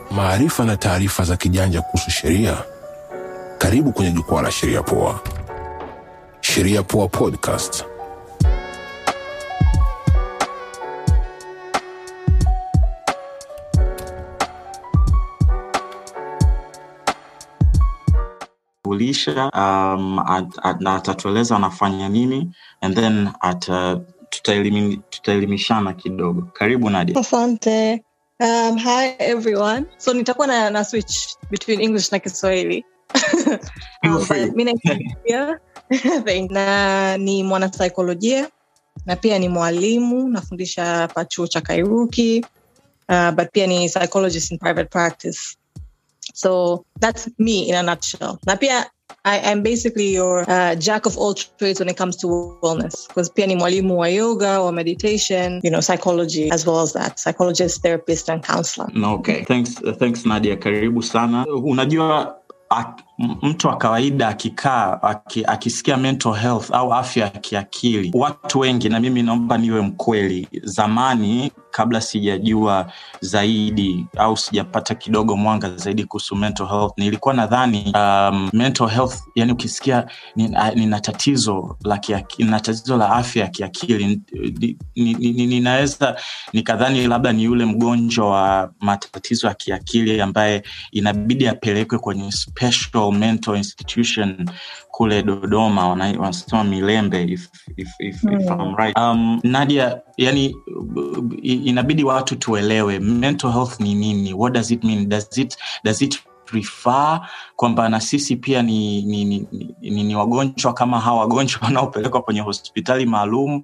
maarifa na taarifa za kijanja kuhusu sheria. Karibu kwenye jukwaa la Sheria Poa. Sheria Poa Podcast. kulisha um, at, at, na atatueleza anafanya nini and then at, uh, tutaelimi, tutaelimishana kidogo karibu nadia asante um, hi everyone so nitakuwa na, na switch between english na kiswahili Feel Um, free. but mi naitwa Nadia. Thank- na ni mwanasaikolojia na pia ni mwalimu nafundisha hapa chuo cha kairuki uh, but pia ni psychologist in private practice so that's me in a nutshell na pia I, I'm basically your uh, jack of all trades when it comes to wellness because pia ni mwalimu wa yoga wa meditation you know psychology as well as that psychologist therapist and counselor No, okay. thanks, uh, thanks nadia karibu sana unajua ak, m- mtu wa kawaida akikaa aki, akisikia mental health au afya ya kiakili watu wengi na mimi naomba niwe mkweli zamani kabla sijajua zaidi au sijapata kidogo mwanga zaidi kuhusu mental health nilikuwa nadhani um, mental health yani ukisikia nina nina tatizo la kiaki- nina tatizo la afya ya kiakili ni- ni- ni- ni- ninaweza nikadhani labda ni yule mgonjwa wa matatizo ya kiakili ambaye inabidi apelekwe kwenye special mental institution kule dodoma wana- wanasema milembe if, if, if, if I'm right. um, nadia yani uh, i- inabidi watu tuelewe mental health ni nini what does it mean does it, does it refer kwamba na sisi pia ni, ni, ni, ni, ni, ni wagonjwa kama hawa wagonjwa wanaopelekwa kwenye hospitali maalum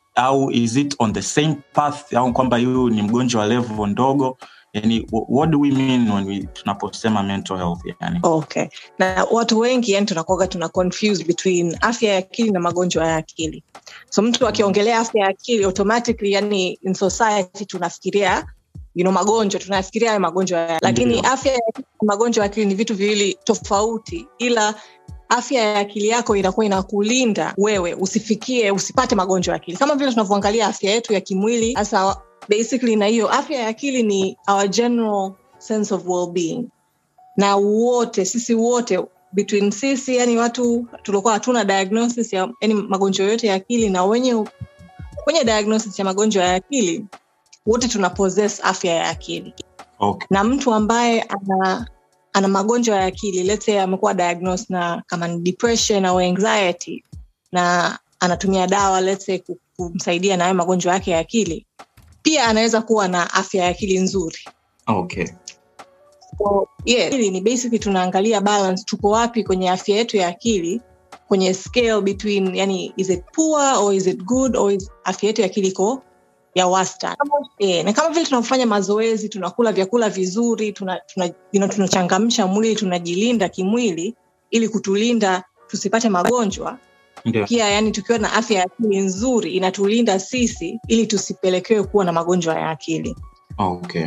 au is it on the same path au kwamba huyu ni mgonjwa wa level ndogo yani wh- what do we mean when we tunaposema mental health yani okay na watu wengi yani tunakuaga tuna confuse between afya ya akili na magonjwa ya akili so mtu akiongelea afya ya akili automatically yani in society tunafikiria you know, magonjwa tunafikiria hayo magonjwa ya lakini Ndio. afya ya akili na magonjwa ya akili ni vitu viwili tofauti ila afya ya akili yako inakuwa inakulinda wewe usifikie usipate magonjwa ya akili kama vile tunavyoangalia afya yetu ya kimwili hasa basically na hiyo afya ya akili ni our general sense of well-being na wote sisi wote between sisi yani watu tulikuwa hatuna diagnosis ya yani magonjwa yote ya akili na wenye kwenye diagnosis ya magonjwa ya akili wote tuna possess afya ya akili okay. na mtu ambaye ana ana magonjwa ya akili let's say amekuwa diagnosed na kama ni depression au anxiety na anatumia dawa let's say ku- kumsaidia na hayo magonjwa yake ya akili pia anaweza kuwa na afya ya akili nzuri Okay. So, yeah, hili ni basically tunaangalia balance tuko wapi kwenye afya yetu ya akili kwenye scale between yani is it poor or is it good or is afya yetu ya akili iko ya wastani yeah, na kama vile tunavyofanya mazoezi tunakula vyakula vizuri tunachangamsha tuna, you know, tunachangamsha mwili tunajilinda kimwili ili kutulinda tusipate magonjwa Ndio. pia yani tukiwa na afya ya akili nzuri inatulinda sisi ili tusipelekewe kuwa na magonjwa ya akili Okay.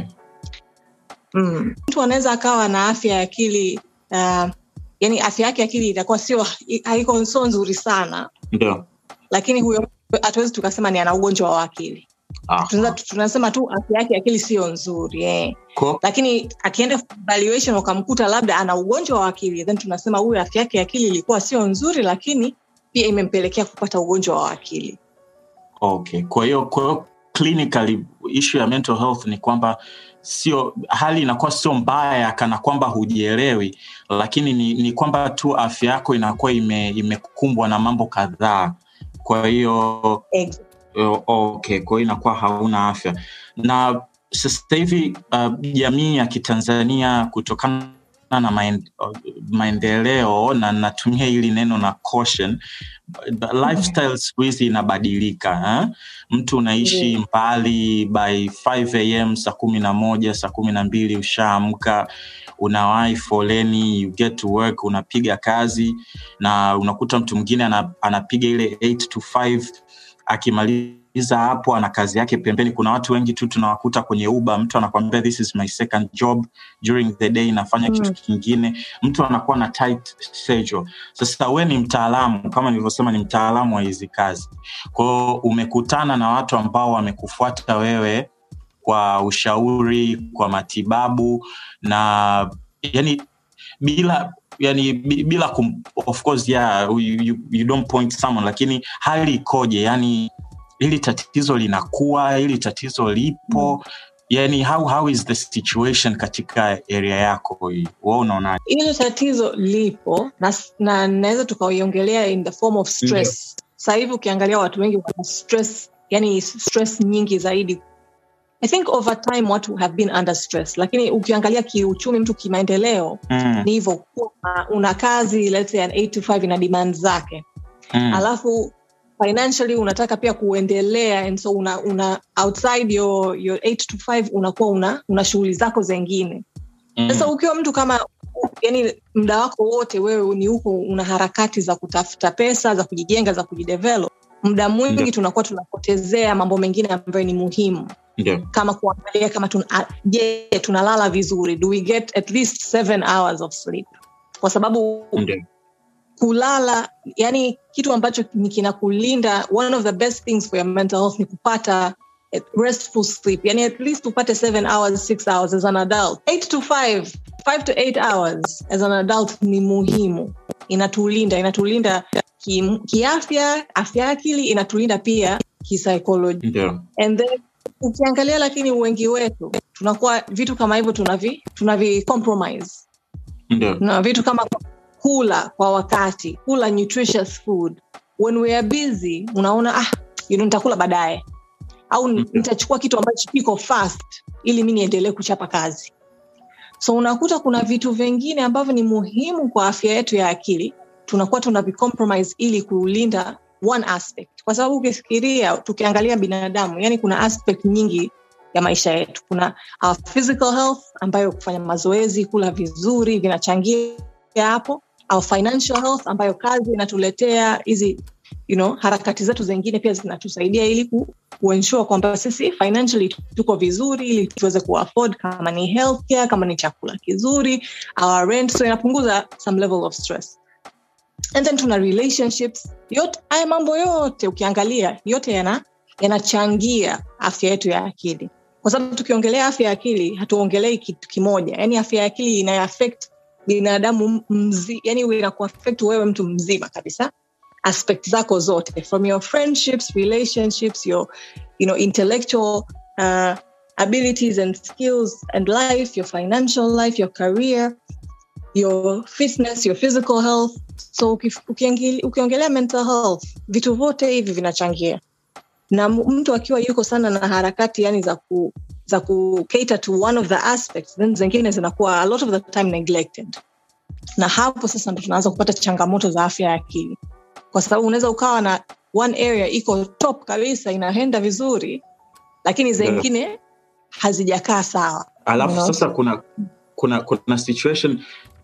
mm. mtu anaweza akawa na afya ya akili uh, yani afya yake ya akili itakuwa sio haiko sio nzuri sana Ndio. lakini huyo hatuwezi tukasema ni ana ugonjwa wa akili Ah. Tunaweza- tunasema tu afya yake ya akili sio nzuri eh. Ko- lakini akienda for evaluation ukamkuta labda ana ugonjwa wa akili then tunasema huyu afya yake ya akili ilikuwa sio nzuri lakini pia imempelekea kupata ugonjwa wa akili Okay. Kwa hiyo kwa hiyo clinically issue ya mental health ni kwamba sio hali inakuwa sio mbaya kana kwamba hujielewi lakini ni, ni kwamba tu afya yako inakuwa ime, imekumbwa na mambo kadhaa kwa hiyo Ex- O- okay kwa hiyo inakuwa hauna afya na sasa hivi uh, jamii ya kitanzania kutokana na maen- uh, maendeleo na natumia hili neno na caution uh, lifestyle siku hizi inabadilika eh? mtu unaishi Ndiyo. mbali by 5 am saa kumi na moja saa kumi na mbili ushaamka unawahi foleni you get to work unapiga kazi na unakuta mtu mwingine ana, anapiga ile 8 to 5 akimaliza hapo ana kazi yake pembeni kuna watu wengi tu tunawakuta kwenye uba mtu anakwambia this is my second job during the day nafanya Mm. kitu kingine mtu anakuwa na tight schedule sasa we ni mtaalamu kama nilivyosema ni mtaalamu wa hizi kazi kwao umekutana na watu ambao wamekufuata wewe kwa ushauri kwa matibabu na yani bila yani bi- bila kum, of course yeah, you, you, you don't point someone lakini hali ikoje yani hili tatizo linakuwa hili tatizo lipo mm. yani how, how is the situation katika area yako hii wa unaonaje hilo tatizo lipo na, na naweza tukaiongelea in the form of stress sasa hivi ukiangalia watu wengi wana stress yani stress nyingi zaidi i think over time watu have been under stress lakini ukiangalia kiuchumi mtu kimaendeleo mm. ni hivyo kuwa una kazi let's say an 8 to 5 ina demand zake mm. alafu financially unataka pia kuendelea and so una, una outside your, your 8 to 5 unakuwa una, una shughuli zako zengine mm. sasa ukiwa mtu kama yani muda wako wote wewe ni huko una harakati za kutafuta pesa za kujijenga za kujidevelop muda mwingi Ndio. tunakuwa tunapotezea mambo mengine ambayo ni muhimu ndio kama kuangalia kama tuna, a- je tunalala vizuri do we get at least seven hours of sleep kwa sababu ndio kulala yani kitu ambacho ni kinakulinda one of the best things for your mental health ni kupata a restful sleep yani at least upate seven hours six hours as an adult eight to five five to eight hours as an adult ni muhimu inatulinda inatulinda ki- kiafya afya ya akili inatulinda pia kisaikolojia ndio and then ukiangalia lakini wengi wetu tunakuwa vitu kama hivyo tunavi tunavi compromise ndio na vitu kama kula kwa wakati kula nutritious food when we are busy unaona ah, you know, nitakula baadaye au Mhm. nitachukua kitu ambacho kiko fast ili mi niendelee kuchapa kazi so unakuta kuna vitu vingine ambavyo ni muhimu kwa afya yetu ya akili tunakuwa tunavicompromise ili kulinda one aspect kwa sababu ukifikiria tukiangalia binadamu yani kuna aspect nyingi ya maisha yetu kuna our physical health ambayo kufanya mazoezi kula vizuri vinachangia hapo our financial health ambayo kazi inatuletea hizi you know, harakati zetu zingine pia zinatusaidia ili ku, kuensure kwamba sisi financially tuko vizuri ili tuweze kuafford kama ni healthcare kama ni chakula kizuri our rent so inapunguza some level of stress and then tuna relationships yote haya mambo yote ukiangalia yote yana yanachangia afya yetu ya akili kwa sababu tukiongelea afya ya akili hatuongelei kitu kimoja yaani afya ya akili inaaffect binadamu mzi, yani inakuaffect wewe mtu mzima kabisa aspect zako zote from your friendships relationships your you know intellectual uh, abilities and skills and life your financial life your career your fitness your physical health so ukif- ukiangili- ukiongelea mental health vitu vyote hivi vinachangia na m- mtu akiwa yuko sana na harakati yani za ku za ku cater to one of the aspects then zingine zinakuwa a lot of the time neglected na hapo sasa ndo tunaanza kupata changamoto za afya ya akili kwa sababu unaweza ukawa na one area iko top kabisa inaenda vizuri lakini zingine hazijakaa sawa alafu Unaona? sasa kuna kuna kuna situation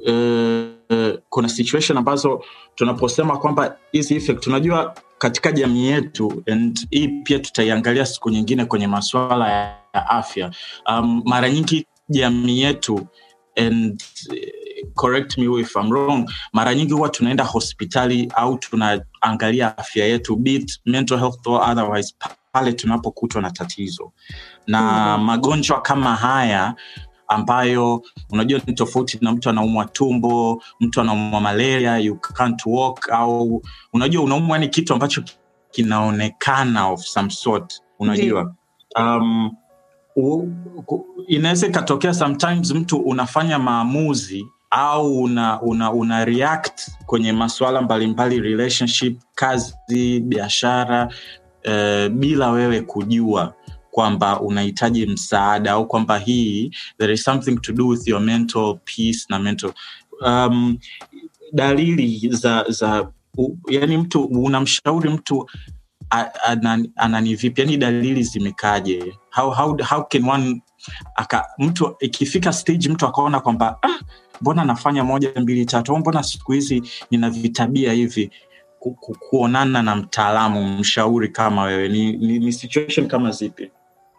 uh, uh, kuna situation ambazo tunaposema kwamba hizi effect unajua katika jamii yetu and hii pia tutaiangalia siku nyingine kwenye masuala ya, ya afya um, mara nyingi jamii yetu and eh, correct me if I'm wrong mara nyingi huwa tunaenda hospitali au tunaangalia afya yetu be it mental health or otherwise pale tunapokutwa na tatizo na Mhm. magonjwa kama haya ambayo unajua ni tofauti na mtu anaumwa tumbo mtu anaumwa malaria you can't walk au unajua unaumwa ni kitu ambacho kinaonekana of some sort unajua um, u- ku- inaweza ikatokea sometimes mtu unafanya maamuzi au una, una, una react kwenye masuala mbalimbali relationship kazi biashara uh, bila wewe kujua kwamba unahitaji msaada au kwamba hii there is something to do with your mental peace na mental um, dalili za za u, yani mtu unamshauri mtu a- anani anani vipi yani dalili zimekaje how, how, how can one aka, mtu ikifika stage mtu akaona kwamba ah, mbona nafanya moja mbili tatu au mbona siku hizi nina vitabia hivi ku, ku, kuonana na mtaalamu mshauri kama wewe ni, ni, ni situation kama zipi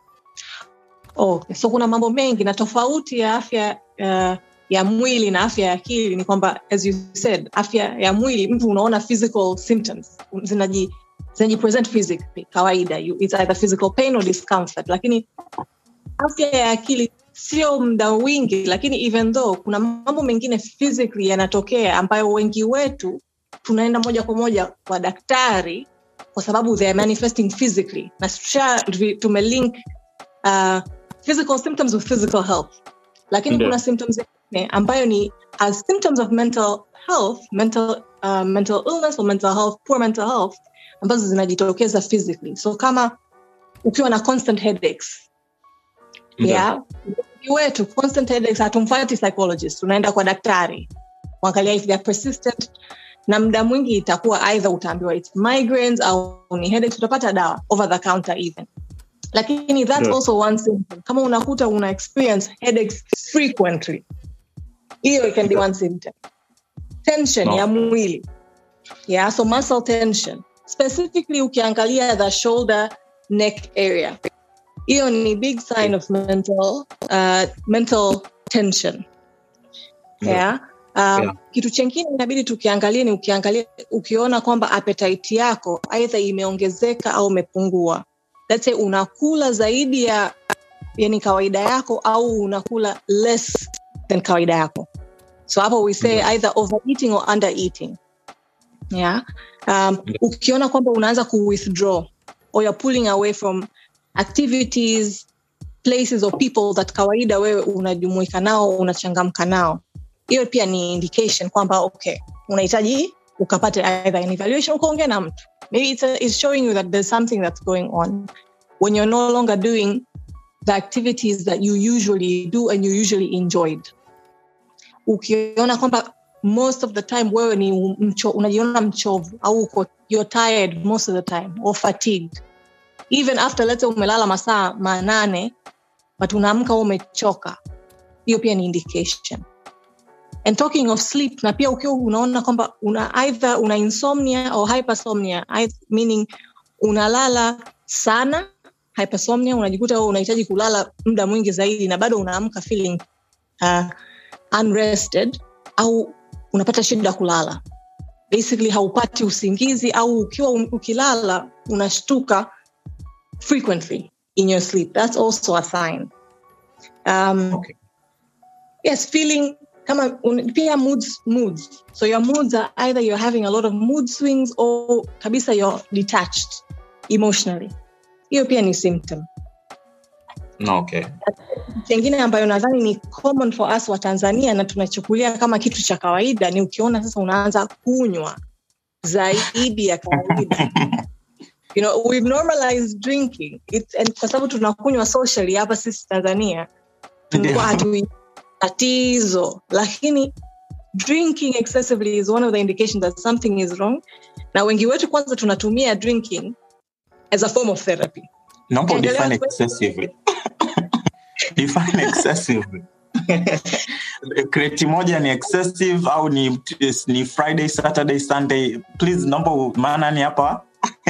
okay. so kuna mambo mengi na tofauti ya afya uh, ya mwili na afya ya akili ni kwamba as you said afya ya mwili mtu unaona physical symptoms zinaji zinajipresent physically kawaida you, it's either physical pain or discomfort lakini afya ya akili sio muda wingi lakini even though kuna mambo mengine physically yanatokea ambayo wengi wetu tunaenda moja kwa moja kwa daktari kwa sababu they are manifesting physically na tusha tumelink uh, physical symptoms with physical health lakini Ndio. kuna symptoms zingine ambayo ni as symptoms of mental health mental, uh, mental illness or mental health poor mental health ambazo zinajitokeza physically so kama ukiwa na constant headaches Ndio. yeah wengi wetu constant headaches hatumfati psychologist tunaenda kwa daktari kuangalia if they're persistent na muda mwingi itakuwa either utaambiwa its migraines au ni headaches utapata dawa over the counter even lakini that's Yeah. also one symptom kama unakuta una experience headaches frequently hiyo it can be one symptom tension No. ya mwili yeah so muscle tension specifically ukiangalia the shoulder neck area hiyo ni big sign of mental uh, mental tension yeah. Um, Yeah. kitu chengine inabidi tukiangalia ni ukiangalia ukiona kwamba appetite yako aidha imeongezeka au imepungua Let's say unakula zaidi ya yani kawaida yako au unakula less than kawaida yako so hapo we say either overeating or undereating yeah um, ukiona kwamba unaanza ku withdraw or you're pulling away from activities places or people that kawaida wewe unajumuika nao unachangamka nao hiyo pia ni indication kwamba okay unahitaji ukapate either an evaluation ukaongea na mtu maybe it's, a, it's showing you that there's something that's going on when you're no longer doing the activities that you usually do and you usually enjoyed ukiona kwamba most of the time wewe ni mcho, unajiona mchovu au uko you're tired most of the time or fatigued even after let's say umelala masaa manane but unaamka wewe umechoka hiyo pia ni indication and talking of sleep na pia ukiwa unaona kwamba una either una insomnia or hypersomnia eith- meaning unalala sana hypersomnia unajikuta wewe unahitaji kulala muda mwingi zaidi na bado unaamka feeling uh, unrested au unapata shida kulala basically haupati usingizi au ukiwa un- ukilala unashtuka frequently in your sleep that's also a sign um, Okay. yes feeling kama un, pia moods moods so your moods are either you're having a lot of mood swings or kabisa you're detached emotionally hiyo pia ni symptom No, okay. chengine ambayo nadhani ni common for us wa tanzania na tunachukulia kama kitu cha kawaida ni ukiona sasa unaanza kunywa zaidi ya kawaida you know, we've normalized drinking It's, and kwa sababu tunakunywa socially hapa sisi tanzania tumekuwa hatui tatizo lakini drinking excessively is one of the indications that something is wrong na wengi wetu kwanza tunatumia drinking as a form of therapy Naomba Endelea define kwe- excessively. define excessively. kreti moja ni excessive au ni, ni friday saturday sunday please naomba maana ni hapa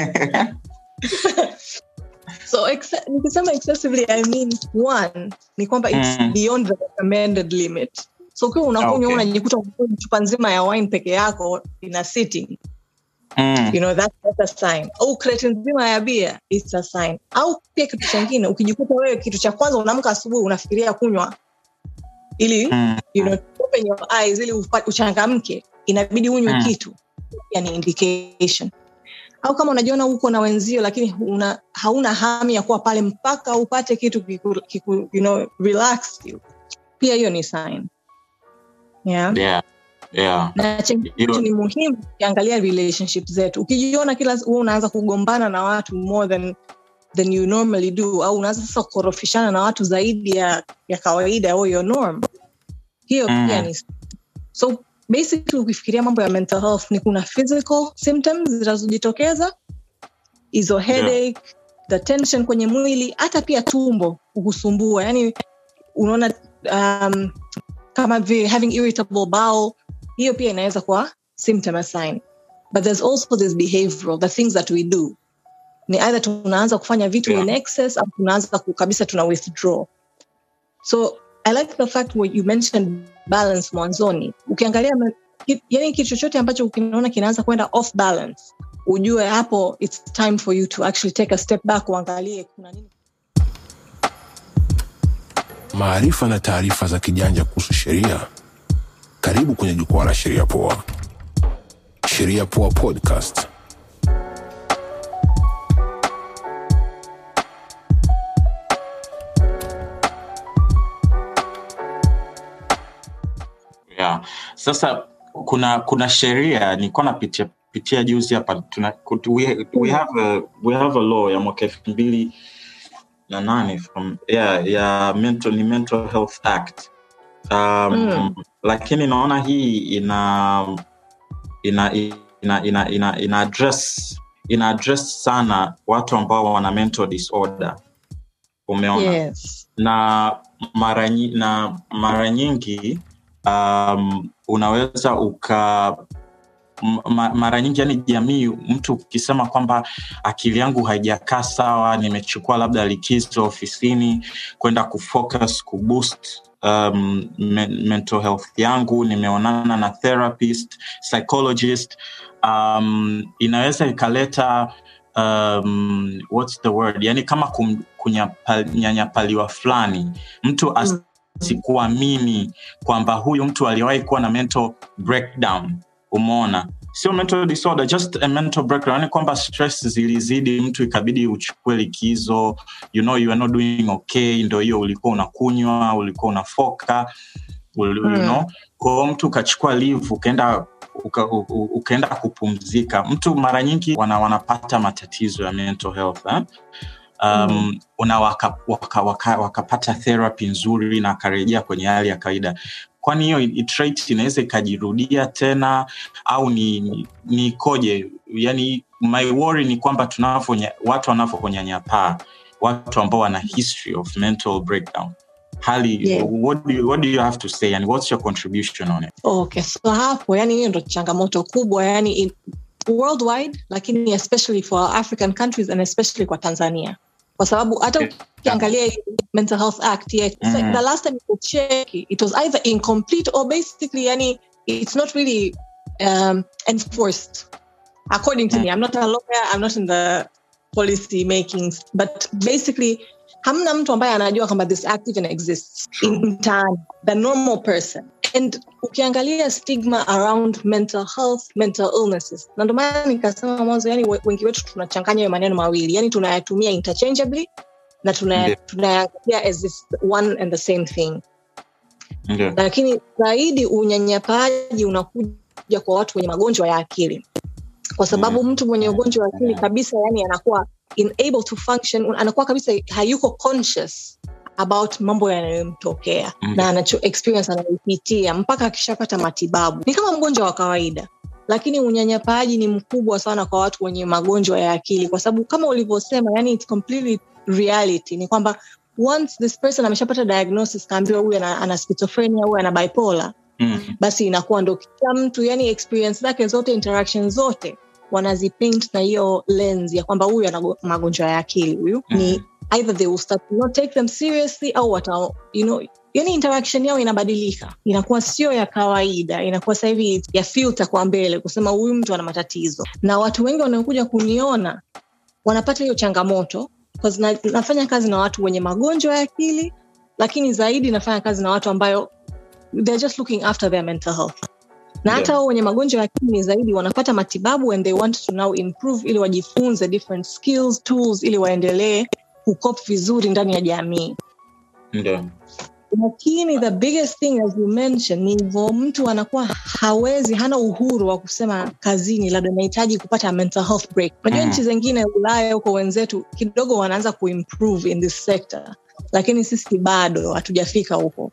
so ex- nikisema excessively i mean one ni kwamba it's Mm. beyond the recommended limit so ukiwa unakunywa Okay. unajikuta unakunywa chupa nzima ya wine peke yako in a sitting mm. you know that, that's a sign au kreti nzima ya bia it's a sign au pia kitu chengine ukijikuta wewe kitu cha kwanza unaamka asubuhi unafikiria kunywa ili Mm. you know, open your eyes ili upa- uchangamke inabidi unywe Mm. kitu yani indication au kama unajiona uko na wenzio lakini una, hauna hamu ya kuwa pale mpaka upate kitu kiku, kiku, you know, relax you pia hiyo ni sign yeah. yeah. Yeah. na chengine Hilo- ambacho ni muhimu ukiangalia relationship zetu ukijiona kila wewe unaanza kugombana na watu more than than you normally do au unaanza sasa kukorofishana na watu zaidi ya, ya kawaida au your norm hiyo Mm. pia ni so basically ukifikiria mambo ya mental health ni kuna physical symptoms zinazojitokeza hizo headache the tension kwenye mwili hata pia tumbo kukusumbua yani unaona um, kama vile having irritable bowel hiyo pia inaweza kuwa symptom a sign but there's also this behavioral the things that we do ni either tunaanza kufanya vitu Yeah. in excess au tunaanza ku- kabisa tuna withdraw so i like the fact what you mentioned balance mwanzoni ukiangalia ma- ki- yani kitu chochote ambacho ukinaona kinaanza kwenda off balance ujue hapo it's time for you to actually take a step back uangalie kuna nini maarifa na taarifa za kijanja kuhusu sheria, karibu kwenye jukwaa la Sheria Poa. Sheria Poa Podcast. yeah. Sasa kuna kuna sheria nilikuwa napitia pitia juzi hapa tuna, we, we, have a, we have a law ya mwaka elfu mbili na nane from yeah, ya mental, ni mental health act um, Mm. lakini naona hii ina ina ina ina, ina, ina address ina address sana watu ambao wana mental disorder umeona yes. na mara nyi- na mara nyingi um, unaweza uka m- ma, mara nyingi yani jamii mtu ukisema kwamba akili yangu haijakaa sawa nimechukua labda likizo ofisini kwenda kufocus kuboost um, me, mental health yangu nimeonana na therapist psychologist um, inaweza ikaleta um, what's the word yani kama kum- kunyapa- kunyanyapaliwa fulani mtu as, Mm. sikuamini kwamba huyu mtu aliwahi kuwa na mental breakdown umeona sio mental disorder just a mental breakdown yani kwamba stress zilizidi mtu ikabidi uchukue likizo you know you are not doing okay ndo hiyo ulikuwa unakunywa ulikuwa unafoka ul, Mm. you know kwao mtu ukachukua leave ukaenda uka, u- u- ukaenda kupumzika mtu mara nyingi wana, wanapata matatizo ya mental health eh? um, Mm. una waka, waka, waka, wakapata therapy nzuri na akarejea kwenye hali ya kawaida kwani hiyo i- trait inaweza ikajirudia tena au ni ni- ni ikoje yani my worry ni kwamba tunavyonya watu wanavyonyanyapaa watu ambao wana history of mental breakdown hali Yeah. what, do you, what do you have to say and what's your contribution on it okay so hapo yani hiyo ndo changamoto kubwa yani in, worldwide lakini especially for african countries and especially kwa tanzania kwa sababu hata Yeah. ukiangalia hii mental health act yeah, so Mhm. the last time you check it was either incomplete or basically yani it's not really um, enforced according to me i'm not a lawyer i'm not in the policy makings but basically hamna mtu ambaye anajua kwamba this act even exists in mtaani the normal person and ukiangalia stigma around mental health mental illnesses na ndio maana nikasema mwanzo yani we- wengi wetu tunachanganya hayo maneno mawili yani tunayatumia interchangeably na tunaya- Ndiyo. tunayaangalia as this one and the same thing ndio lakini zaidi unyanyapaaji unakuja kwa watu wenye magonjwa ya akili kwa sababu mtu mwenye ugonjwa wa akili kabisa yani anakuwa unable to function anakuwa kabisa hayuko conscious about mambo yanayomtokea Mm. na anacho experience anayoipitia mpaka akishapata matibabu ni kama mgonjwa wa kawaida lakini unyanyapaaji ni mkubwa sana kwa watu wenye magonjwa ya akili kwa sababu kama ulivyosema yani it's completely reality ni kwamba once this person ameshapata diagnosis kaambiwa huyu ana, ana schizophrenia huyu ana bipolar mm. basi inakuwa ndo kila mtu yani experience zake zote interaction zote wanazipaint na hiyo lens ya kwamba huyu ana go- magonjwa ya akili huyu Mhm. ni either they will start to not take them seriously au wata you know yani interaction yao inabadilika inakuwa sio ya kawaida inakuwa sasa hivi ya filter kwa mbele kusema huyu mtu ana matatizo na watu wengi wanaokuja kuniona wanapata hiyo changamoto 'cause na, nafanya kazi na watu wenye magonjwa ya akili lakini zaidi nafanya kazi na watu ambayo they're just looking after their mental health na hata Yeah. wao wenye magonjwa ya akili zaidi wanapata matibabu and they want to now improve ili wajifunze different skills tools ili waendelee kukop vizuri ndani ya jamii ndio lakini the biggest thing as you mentioned ni hivyo mtu anakuwa hawezi hana uhuru wa kusema kazini labda nahitaji kupata mental health break unajua Mm. nchi zingine ulaya huko wenzetu kidogo wanaanza kuimprove in this sector lakini sisi bado hatujafika huko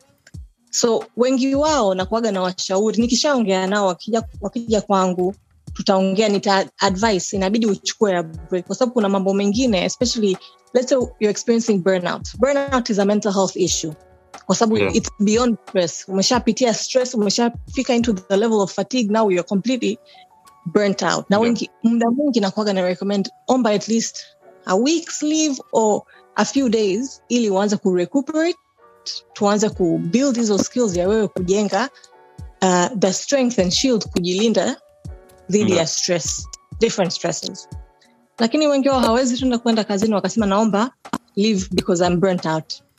so wengi wao nakuaga na washauri nikishaongea nao wakija, wakija kwangu tutaongea nita advice inabidi uchukue a break kwa sababu kuna mambo mengine especially let's say you're experiencing burnout burnout is a mental health issue kwa sababu Yeah. it's beyond stress umeshapitia stress umeshafika into the level of fatigue now you're completely burnt out na Yeah. wengi muda mwingi nakuaga na recommend omba at least a week's leave or a few days ili uanze kurecuperate tuanze kubuild hizo skills ya wewe kujenga uh, the strength and shield kujilinda dhidi Yeah. ya stress different stresses lakini wengi wao hawezi tunda kwenda kazini wakasema naomba leave because I'm burnt out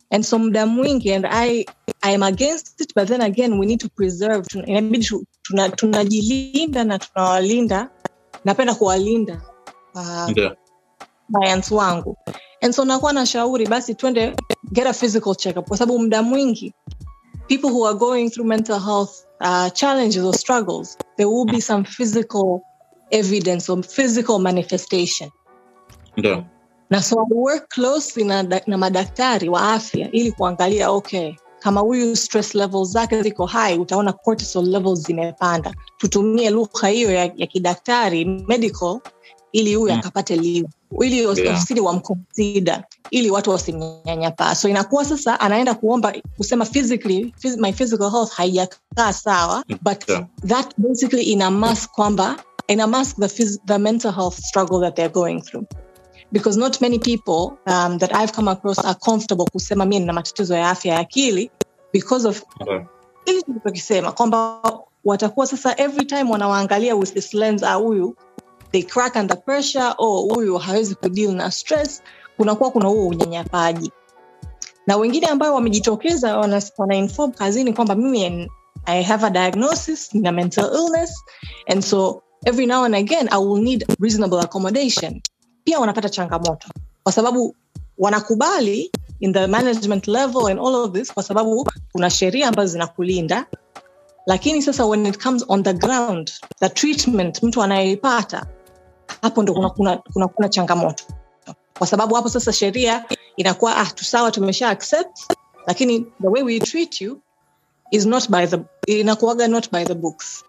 and so muda mwingi and i i am against it but then again we need to preserve Tuna- inabidi tu- tuna- tunajilinda na tunawalinda napenda kuwalinda uh, ndio clients wangu and so nakuwa na shauri basi twende get a physical checkup kwa sababu muda mwingi people who are going through mental health uh, challenges or struggles there will be some physical evidence or physical manifestation ndio na so I work closely na, da- na madaktari wa afya ili kuangalia okay kama huyu stress levels zake ziko high utaona cortisol levels zimepanda tutumie lugha hiyo ya, ya kidaktari medical ili huyu Mm. akapate liu ili os- Yeah. ofisini wamconsider ili watu wasimnyanyapaa so inakuwa sasa anaenda kuomba kusema physically phys my physical health haijakaa sawa but Yeah. that basically ina mask kwamba ina mask the, phys- the mental health struggle that they're going through because not many people um, that I've come across are comfortable kusema mi nina matatizo ya afya ya akili because of ndio ili tulichokisema kwamba watakuwa sasa every time wanawaangalia with this lens ah huyu they crack under pressure oh huyu hawezi kudeal na stress kunakuwa kuna huo unyanyapaji na wengine ambao wamejitokeza wana, wana inform kazini kwamba mimi n- i have a diagnosis nina mental illness and so every now and again i will need reasonable accommodation pia wanapata changamoto kwa sababu wanakubali in the management level and all of this kwa sababu kuna sheria ambazo zinakulinda lakini sasa when it comes on the ground the treatment mtu anayeipata hapo ndo kuna, kuna, kuna, kuna changamoto kwa sababu hapo sasa sheria inakuwa ah, tusawa tumesha accept lakini the way we treat you is not by the inakuaga not by the books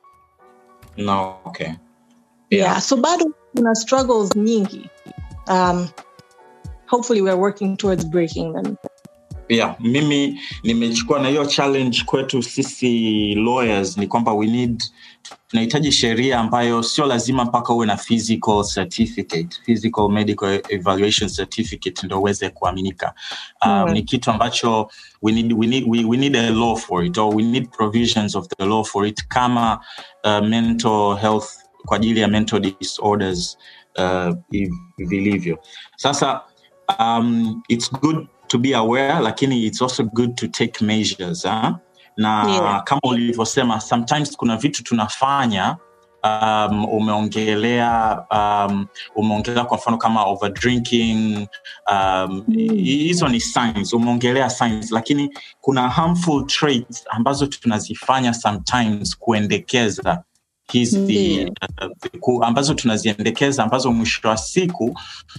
no okay yeah. yeah so bado kuna struggles nyingi um, hopefully we're working towards breaking them yeah mimi nimechukua na hiyo challenge kwetu sisi lawyers ni kwamba we need tunahitaji sheria ambayo sio lazima mpaka uwe na physical certificate physical medical evaluation certificate ndo uweze kuaminika um, Mm. ni kitu ambacho we need, we, need, we, we need a law for it or we need provisions of the law for it kama uh, mental health kwa ajili ya mental disorders uh, i- vilivyo sasa um, it's good to be aware lakini it's also good to take measures huh? na Yeah. kama ulivyosema sometimes kuna vitu tunafanya um, umeongelea um, umeongelea kwa mfano kama overdrinking um, Mm. hizo ni signs umeongelea signs lakini kuna harmful traits ambazo tunazifanya sometimes kuendekeza hizi Ndiyo. uh, ku- ambazo tunaziendekeza ambazo mwisho wa siku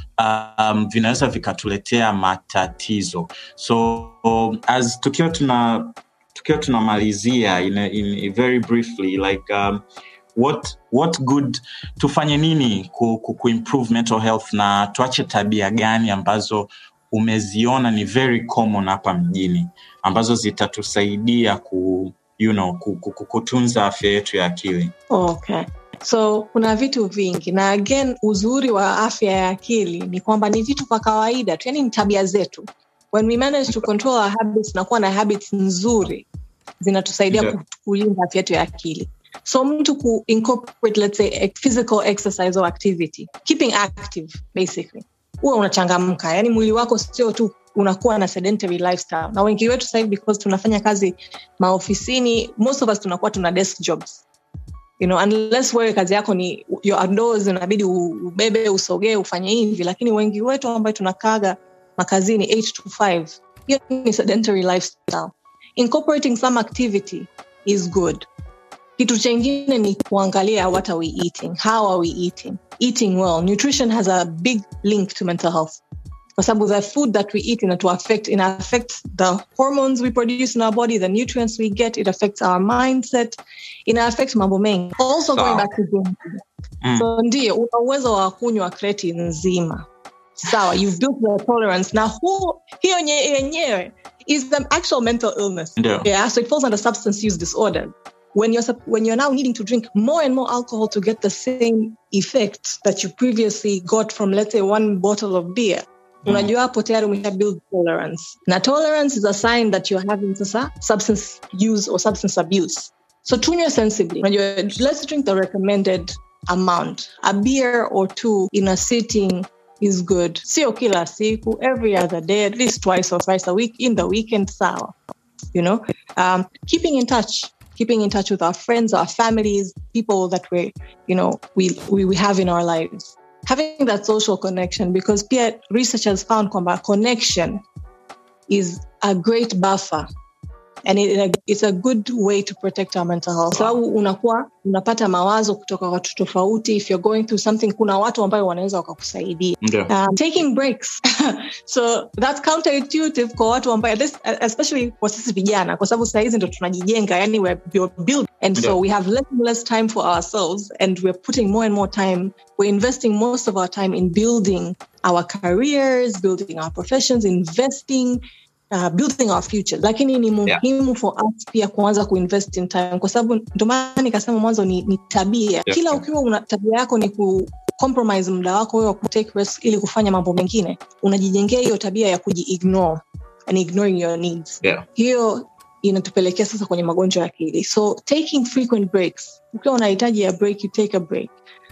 um, vinaweza vikatuletea matatizo so um, as tukiwa tuna tukiwa tunamalizia in, a, in a very briefly like um, what what good tufanye nini ku, ku, kuimprove mental health na tuache tabia gani ambazo umeziona ni very common hapa mjini ambazo zitatusaidia ku, you know, ku, ku, ku, kutunza afya yetu ya akili okay so kuna vitu vingi na again uzuri wa afya ya akili ni kwamba ni vitu vya kawaida tu yani ni tabia zetu when we manage to control our habits na kuwa na habits nzuri zinatusaidia Yeah. ku- kulinda afya yetu ya akili so mtu ku incorporate let's say a physical exercise or activity keeping active basically huwa unachangamka yani mwili wako sio tu unakuwa na sedentary lifestyle na wengi wetu sasa hivi because tunafanya kazi maofisini most of us tunakuwa tuna desk jobs you know, unless wewe kazi yako ni your outdoors inabidi u- ubebe usogee ufanye hivi lakini wengi wetu ambayo tunakaga makazini 8 to 5 hiyo ni sedentary lifestyle incorporating some activity is good kitu chengine ni kuangalia what are we eating how are we eating eating well nutrition has a big link to mental health kwa sababu the food that we eat ina to affect ina affect the hormones we produce in our body the nutrients we get it affects our mindset ina affect mambo mengi also Sawa. going back to drinking Mm. so ndio una uwezo wa kunywa kreti nzima sawa you've built the tolerance na hu, hiyo nye- yenyewe is the actual mental illness Ndio. yeah so it falls under substance use disorder when you're sup- when you're now needing to drink more and more alcohol to get the same effect that you previously got from let's say one bottle of beer unajua hapo tayari umesha build tolerance na tolerance is a sign that you're having sasa substance use or substance abuse so tunywe sensibly unajua let's drink the recommended amount a beer or two in a sitting is good sio kila siku every other day at least twice or thrice a week in the weekend sawa you know um, keeping in touch keeping in touch with our friends our families people that we you know we, we, we have in our lives having that social connection because peer research has found kwamba connection is a great buffer and it, it's a good way to protect our mental health sababu so, unakuwa unapata mawazo kutoka watu tofauti if you're going through something kuna watu ambayo wanaweza wakakusaidia yeah. um, taking breaks so that's counterintuitive kwa watu ambayo this, especially kwa sisi vijana kwa sababu sahizi ndo tunajijenga yani we're, we're build and so Yeah. we have less and less time for ourselves and we're putting more and more time we're investing most of our time in building our careers building our professions investing uh, building our future lakini ni muhimu for us pia kuanza kuinvest in time kwa sababu ndio maana nikasema mwanzo ni, ni tabia Yeah. kila ukiwa una tabia yako ni ku compromise muda wako wewe wa kutake risk ili kufanya mambo mengine unajijengea hiyo tabia ya kujiignore and ignoring your needs Yeah. hiyo inatupelekea sasa kwenye magonjwa ya akili so taking frequent breaks ukiwa unahitaji ya break you take a break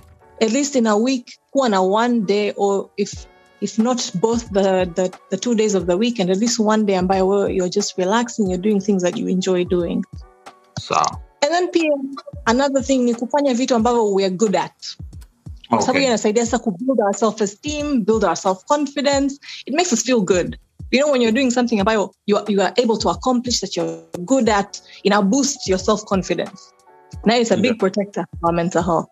at least in a week kuwa na one day or if if not both the, the, the two days of the weekend at least one day ambayo wewe you're just relaxing you're doing things that you enjoy doing sawa and then pia another thing ni kufanya vitu ambavyo we're good at kwa sababu okay. hiyo inasaidia sasa kubuild our self esteem build our self confidence it makes us feel good you know when you're doing something ambayo you are, you are able to accomplish that you're good at ina boost your self confidence now it's a big Yeah. protector for our mental health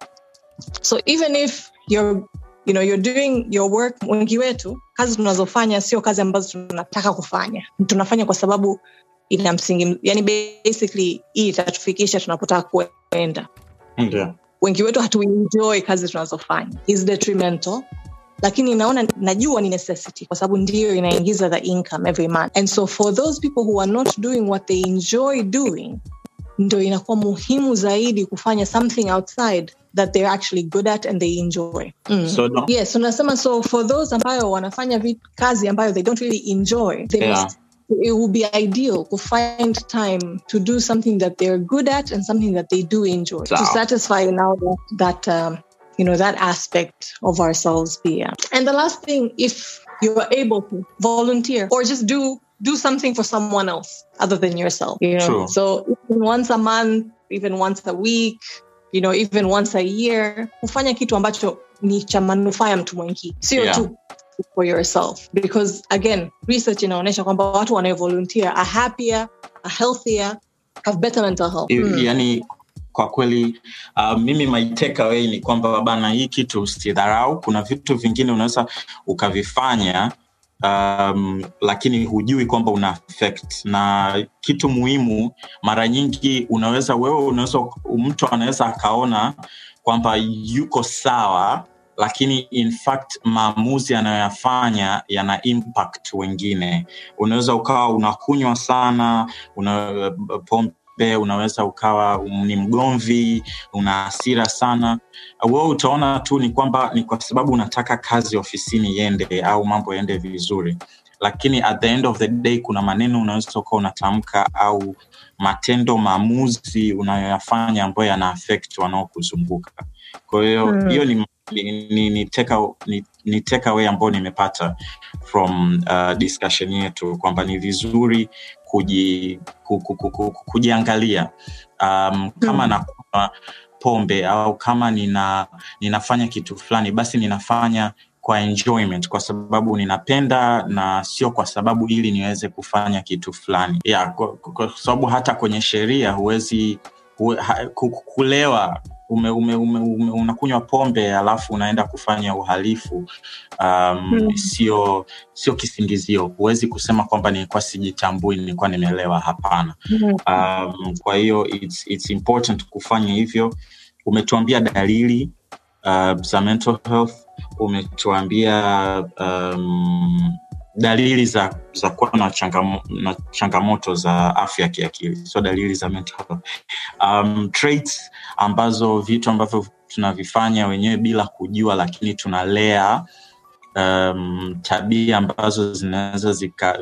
so even if you're you know you're doing your work wengi wetu kazi tunazofanya sio kazi ambazo tunataka kufanya tunafanya kwa sababu ina msingi yani basically hii itatufikisha tunapotaka kuenda Ndio. wengi wetu hatuenjoy kazi tunazofanya is detrimental lakini naona najua ni necessity kwa sababu ndiyo inaingiza the income every month and so for those people who are not doing what they enjoy doing ndo inakuwa muhimu zaidi kufanya something outside that they're actually good at and they enjoy mm. So no- yes unasema so for those ambayo wanafanya vit, kazi ambayo they don't really enjoy they Yeah. must it would be ideal to find time to do something that they're good at and something that they do enjoy to Sawa. satisfy now that, that um, you know that aspect of ourselves yeah and the last thing if you're able to volunteer or just do do something for someone else other than yourself you know True. so even once a month even once a week you know even once a year kufanya kitu ambacho ni cha manufaa ya mtu mwingine sio Yeah. tu for yourself because again research inaonyesha kwamba watu wanaovolunteer are happier are healthier have better mental health I- Mm. yani kwa kweli uh, mimi my takeaway ni kwamba bana hii kitu usidharau kuna vitu vingine unaweza ukavifanya um, lakini hujui kwamba una affect na kitu muhimu mara nyingi unaweza wewe unaweza mtu anaweza akaona kwamba yuko sawa lakini in fact maamuzi anayoyafanya yana impact wengine unaweza ukawa unakunywa sana una pombe unaweza ukawa ni mgomvi una hasira sana wewe utaona tu ni kwamba ni kwa sababu unataka kazi ofisini iende au mambo yaende vizuri lakini at the end of the day kuna maneno unaweza ukawa unatamka au matendo maamuzi unayoyafanya ambayo yana affect wanaokuzunguka kwa hiyo Mm. hiyo ni ni, ni, ni, take, ni, ni take away ambayo nimepata from uh, discussion yetu kwamba ni vizuri kuji, ku, ku, ku, ku, kujiangalia um, kama Mm. nakunywa pombe au kama nina ninafanya kitu fulani basi ninafanya kwa enjoyment kwa sababu ninapenda na sio kwa sababu ili niweze kufanya kitu fulani yeah, kwa, kwa sababu hata kwenye sheria huwezi huwe, ha, ku- ku- kulewa ume, ume, ume, ume, unakunywa pombe alafu unaenda kufanya uhalifu um, Mm. sio sio kisingizio huwezi kusema kwamba nilikuwa sijitambui nilikuwa nimelewa hapana Mm. um, kwa hiyo it's, it's important kufanya hivyo umetuambia dalili uh, za mental health umetuambia um, dalili za za kuwa na, changamo, na changamoto za afya ya kiakili sio dalili za mental health um, traits ambazo vitu ambavyo tunavifanya wenyewe bila kujua lakini tunalea um, tabia ambazo zinaweza zika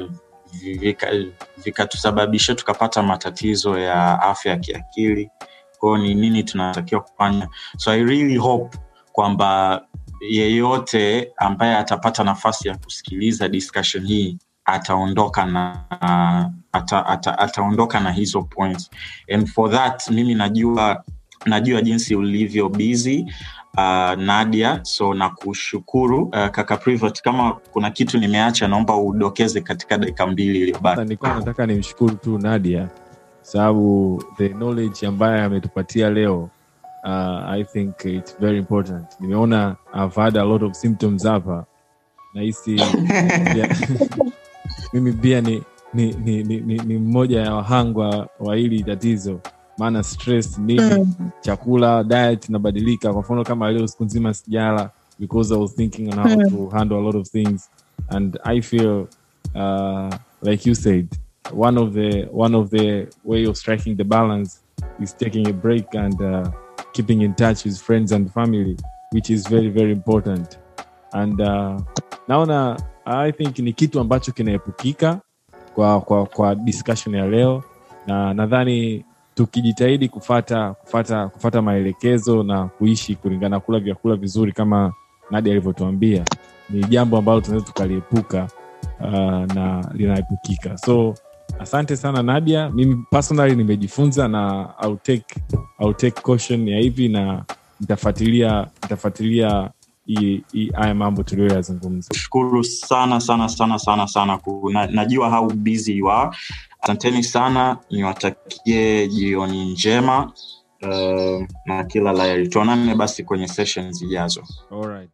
vikatusababisha vika tukapata matatizo ya afya ya kiakili kwao ni nini tunatakiwa kufanya so i really hope kwamba yeyote ambaye atapata nafasi ya kusikiliza discussion hii ataondoka na ata, ata, ataondoka na hizo points and for that mimi najua najua jinsi ulivyo busy uh, nadia so na kushukuru uh, kaka Privat, kama kuna kitu nimeacha naomba udokeze katika dakika mbili iliyobaki nilikuwa nataka nimshukuru tu nadia sababu the knowledge ambaye ametupatia leo uh, i think it's very important nimeona i've had a lot of symptoms hapa nahisi pia- mimi pia ni ni, ni, ni, ni, ni mmoja ya wahangwa wa hili tatizo maana stress nini chakula diet inabadilika kwa mfano kama leo siku nzima sijala because i was thinking on how to handle a lot of things and i feel uh, like you said one of the one of the way of striking the balance is taking a break and uh, keeping in touch with friends and family which is very very important and uh, naona i think ni kitu ambacho kinaepukika kwa, kwa, kwa discussion ya leo na nadhani tukijitahidi kufata kufata kufata maelekezo na kuishi kulingana kula vyakula vizuri kama nadi alivyotuambia ni jambo ambalo tunaweza tukaliepuka uh, na linaepukika so asante sana nadia mimi personally nimejifunza na I'll take, I'll take caution ya hivi na nitafuatilia nitafuatilia hii- hii- haya mambo tuliyoyazungumza shukuru sana sana sana sana sana ku, na, najua how busy you are asanteni sana niwatakie jioni njema uh, na kila laheri tuonane basi kwenye session zijazo Alright.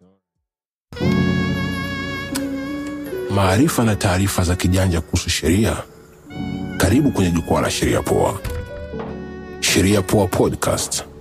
maarifa na taarifa za kijanja kuhusu sheria karibu kwenye jukwaa la sheria poa sheria poa podcast